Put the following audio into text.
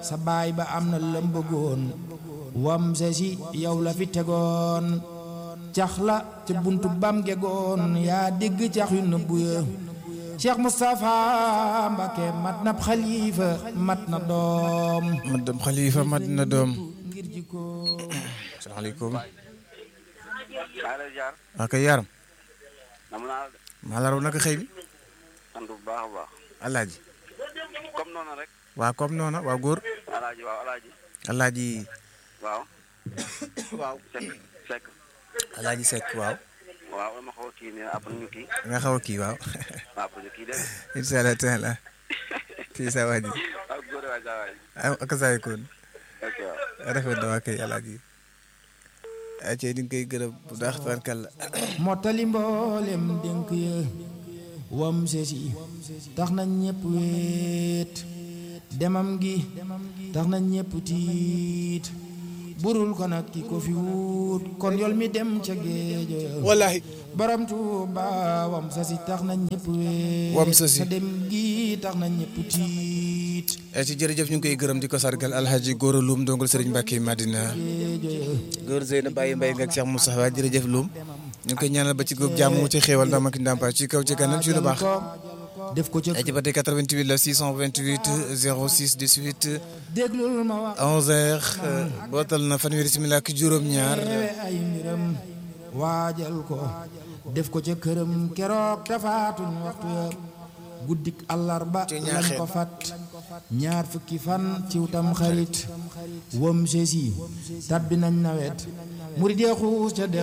sa baay ba am na lëm bëggoon wam se si yow la fi tegoon cax la ca buntu bam gegoon yaa dégg cax yu nëbbu ya Cheikh Moustapha Mbacké mat na xalifa mat na doom mat dem xalifa mat na doom ngir jikko asalaamaaleykum maa lay jaar waa kay yaram nam naa de maa la raw naka xëy bi sant bu baax a baax alaaji comme noonu rek waa comme noona waa góor alaaji waaw alaaji alaaji waaw waaw sekk sekk alaaji Seck waaw waaw dama xaw a kii ne après ñu kii nga xaw a kii waaw waaw après ñu kii de incha allah taala kii sa waa ji ak góor waay saa waay ak saay koon ok waaw rafet na waa kay alaaji ay cey di nga koy gërëm bu baax tabarkàlla mottali mboolem dénk ya wam sesi tax na ñépp wéet demam gi tax na ñépp tiit burul ko nag ki ko fi wut kon yol mi dem ca géejo ya wallahi borom Tuuba wam sesi tax na ñépp wéet Wam Sasi. sa dem gi tax na ñépp tiit ay ci jërëjëf ñu ngi koy gërëm di ko sargal alhaji góor a Loum ndongol Serigne Mbacké Madina géejo ya góor Zeyna Baye Mbaye nga ak Cheikh Moustapha jërëjëf Loum ñu ngi koy ñaanal ba ci góob jàmm mu ci xéewal ndam ak ndàmpaay ci kaw ci kanam ci lu baax def ko ca ay ci ba tey 88 la 628 06 18 déglul ma wax 11h bootal na fanweeri simila ak juróom-ñaar teewe ay mbiram waajal ko def ko ca këram keroog tafaatuñ waxtu ya guddik àllarba Ci lañ ñaaxeen. ko fat ñaar fukki fan ciw tam xarit wam sesi tabbi nañ nawet murid ya xuus ca